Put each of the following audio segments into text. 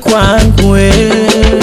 kwangu wewe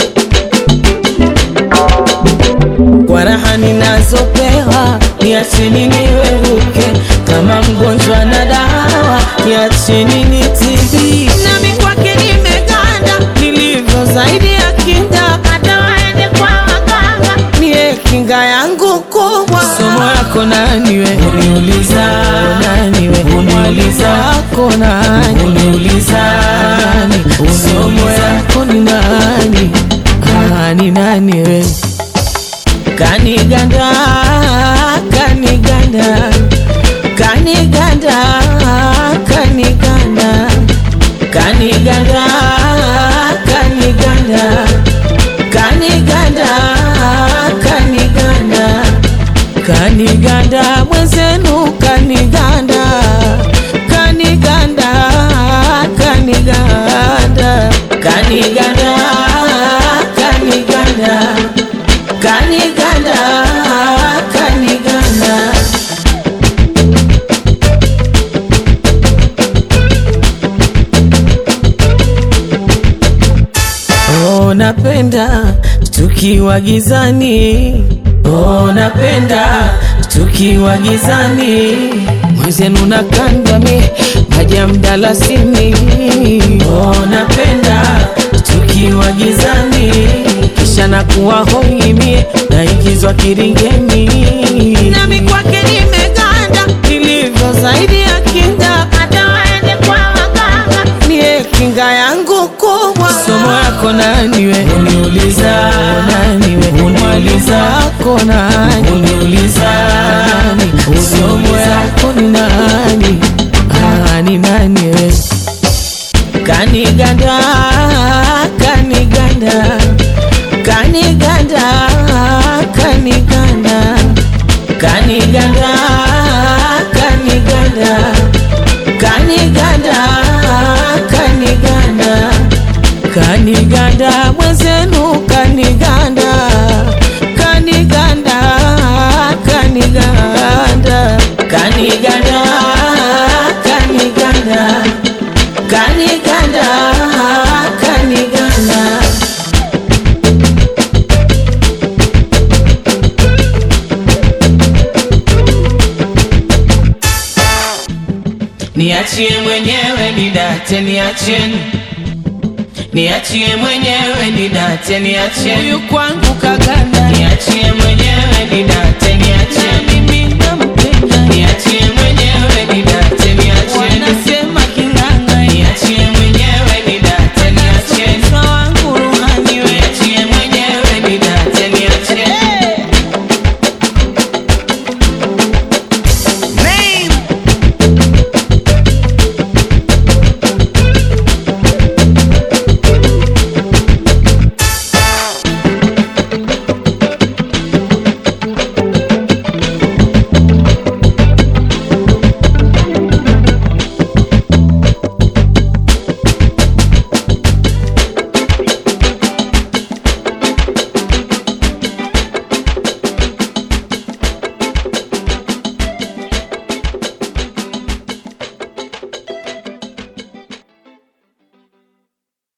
kwa raha ninazopewa, niacheni niweruke kama mgonjwa na dawa, niacheni nitibike. Nami kwake nimeganda, nilivyo zaidi ya kinga, hata waende kwa waganga, niye kinga yangu kubwa. Somo yako nani we? Uniuliza nani we? Uniuliza wako nani? Uniuliza nani? Somo yako ni nani? Ah, ni nani we? Kaniganda, kaniganda, kaniganda, kaniganda, kaniganda, kaniganda, kaniganda, kaniganda, kaniganda, mwenzenu kaniganda, kaniganda, kaniganda, kaniganda, kaniganda kaniganda kaniganda oh, napenda tukiwa gizani oh, napenda tukiwa gizani mwenzenu nakandami maji ya mdalasini oh, napenda tukiwa gizani kisha nakuwa hoimie naingizwa kiringeni nami kwake nimeganda nilivyo zaidi ya kinga hata waende kwa waganga niye kinga yangu kubwa somo yako nani we uniuliza nani we uniuliza wako nani uniuliza nani somo yako ni nani ah, ni nani we kaniganda kaniganda kaniganda kaniganda kaniganda kaniganda kaniganda kaniganda kaniganda mwenzenu kaniganda kaniganda kaniganda kaniganda kaniganda kaniganda kaniganda Niachie mwenyewe nidate, niacheni niachie mwenyewe nidate, niacheni huyu kwangu kaganda, niachie mwenyewe nidate, niacheni